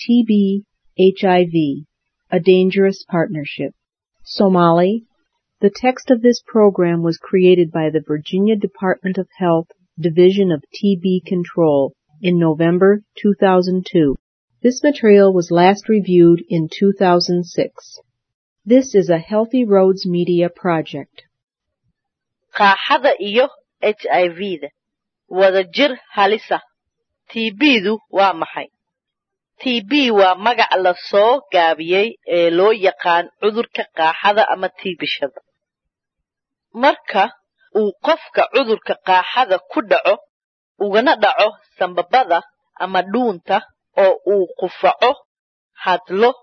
TB HIV, a dangerous partnership. Somali. The text of this program was created by the Virginia Department of Health Division of TB Control in November 2002. This material was last reviewed in 2006. This is a Healthy Roads Media project. qaaxada iyo h i v-da wada jir halisa tbdu waa maxay tb waa magac la soo gaabiyey ee loo yaqaan cudurka qaaxada ama tiibishada marka uu qofka cudurka qaaxada ku dhaco ugana dhaco sambabada ama dhuunta oo uu qufaco hadlo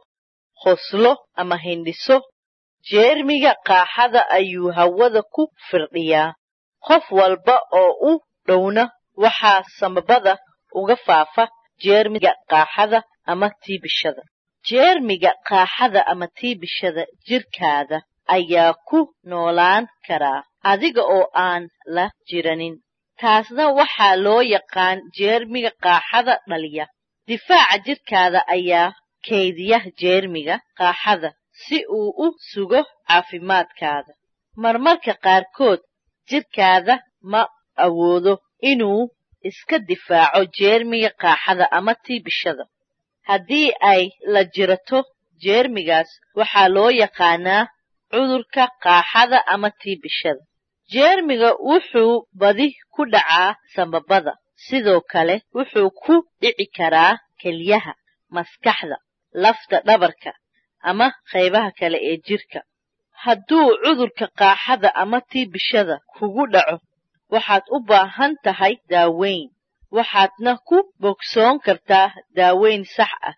qoslo ama hindhiso jeermiga qaaxada ayuu hawada ku firdhiyaa qof walba oo u dhowna waxaa sambabada uga faafa jeermiga qaaxada ama tiibishada jeermiga qaaxada ama tiibishada jirkaada ayaa ku noolaan karaa adiga oo aan la jiranin taasna waxaa loo yaqaan jeermiga qaaxada dhaliya difaaca jirkaada ayaa kaydiya jeermiga qaaxada si uu u sugo caafimaadkaada marmarka qaarkood jirkaada ma awoodo inuu iska difaaco jeermiga qaaxada ama tiibishada haddii ay la jirato jeermigaas waxaa loo yaqaanaa cudurka qaaxada ama tiibishada jeermiga wuxuu badi ku dhacaa sambabada sidoo kale wuxuu ku dhici karaa kelyaha maskaxda lafta dhabarka ama qaybaha kale ee jirka hadduu cudurka qaaxada ama tiibishada kugu dhaco waxaad u baahan tahay daaweyn waxaadna ku bogsoon kartaa daaweyn sax ah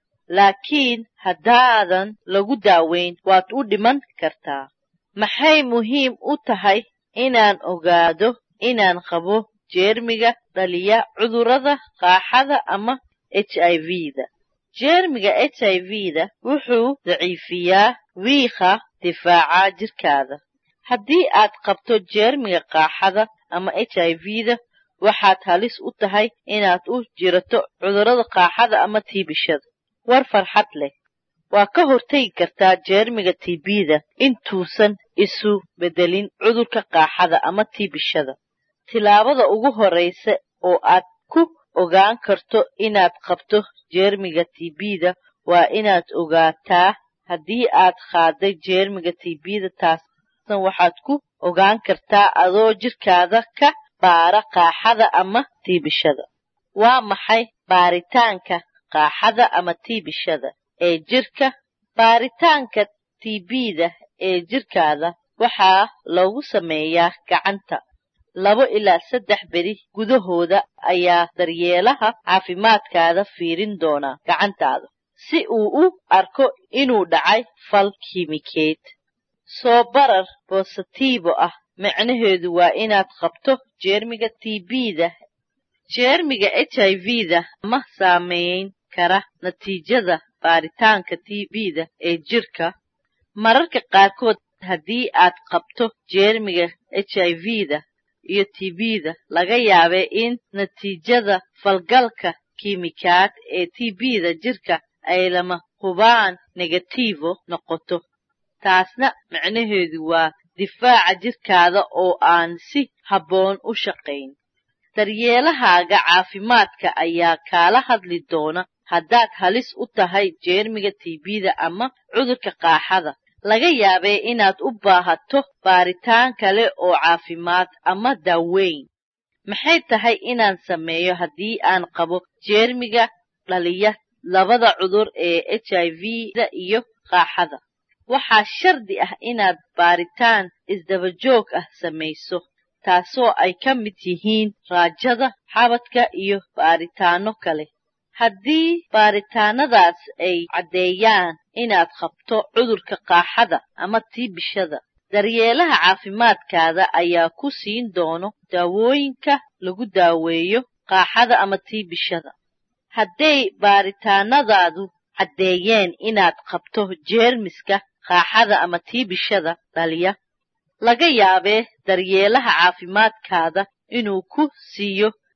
laakiin haddaadan lagu daaweyn waad u dhiman kartaa maxay muhiim u tahay inaan ogaado inaan qabo jeermiga dhaliya cudurrada qaaxada ama h i v-da jeermiga h i v-da wuxuu daciifiyaa wiiqa difaaca jirkaada haddii aad qabto jeermiga qaaxada ama h i v-da waxaad halis u tahay inaad u jirato cudurrada qaaxada ama tiibishada war farxad leh waa ka hortegi kartaa jeermiga tbda intuusan isu beddelin cudurka qaaxada ama tiibishada tilaabada ugu horraysa oo aad ku ogaan karto inaad qabto jeermiga tbda waa inaad ogaataa haddii aad qaaday jeermiga tbda taasna waxaad ku ogaan kartaa adoo jirkaada ka baara qaaxada ama tiibishada waa maxay baaritaanka qaaxada ama tiibishada ee jirka baaritaanka tbda ee jirkaada waxaa lagu sameeyaa gacanta labo ilaa saddex beri gudahooda ayaa daryeelaha caafimaadkaada fiirin doonaa gacantaada si uu u arko inuu dhacay fal kiimikeed soo barar bositiibo ah micnaheedu waa inaad qabto jeermiga tbda jeermiga h i v-da ma saameyn kara natiijada baaritaanka tbda ee jirka mararka qaarkood haddii aad qabto jeermiga h i v-da iyo tbda laga yaabee in natiijada falgalka kiimikaad ee tbda jirka ay lama hubaan negativo noqoto taasna micnaheedu waa difaaca jirkaada oo aan si habboon u shaqayn daryeelahaaga caafimaadka ayaa kaala hadli doona haddaad halis u tahay jeermiga tbda ama cudurka qaaxada laga yaabee inaad u baahato baaritaan kale oo caafimaad ama daaweyn maxay tahay inaan sameeyo haddii aan qabo jeermiga dhaliya labada cudur ee h i v-da iyo qaaxada waxaa shardi ah inaad baaritaan isdabajoog ah samayso taasoo ay ka mid yihiin raajada xabadka iyo baaritaanno kale haddii baaritaanadaas ay caddeeyaan inaad qabto cudurka qaaxada ama tiibishada daryeelaha caafimaadkaada ayaa ku siin doono daawooyinka lagu daaweeyo qaaxada ama tiibishada hadday baaritaanadaadu caddeeyeen inaad qabto jeermiska qaaxada ama tiibishada dhaliya laga yaabee daryeelaha caafimaadkaada inuu ku siiyo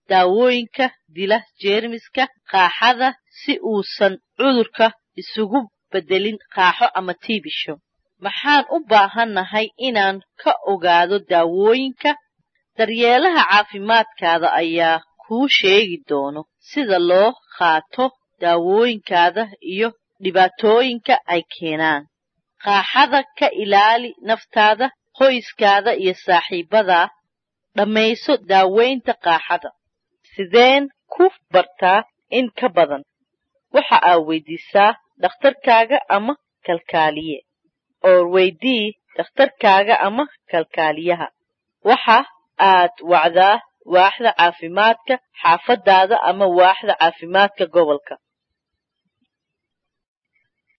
daawooyinka dila jeermiska qaaxada si uusan cudurka isugu beddelin qaaxo ama tiibisho maxaan u baahannahay inaan ka ogaado daawooyinka daryeelaha caafimaadkaada ayaa kuu sheegi doono sida loo qaato daawooyinkaada iyo dhibaatooyinka ay keenaan qaaxada ka ilaali naftaada qoyskaada iyo saaxiibadaa dhammayso daaweynta qaaxada sideen ku bartaa in ka badan waxa aad weydiisaa dhakhtarkaaga ama kalkaaliye oo weydii dhakhtarkaaga ama kalkaaliyaha waxa aad wacdaa waaxda caafimaadka xaafadaada ama waaxda caafimaadka gobolka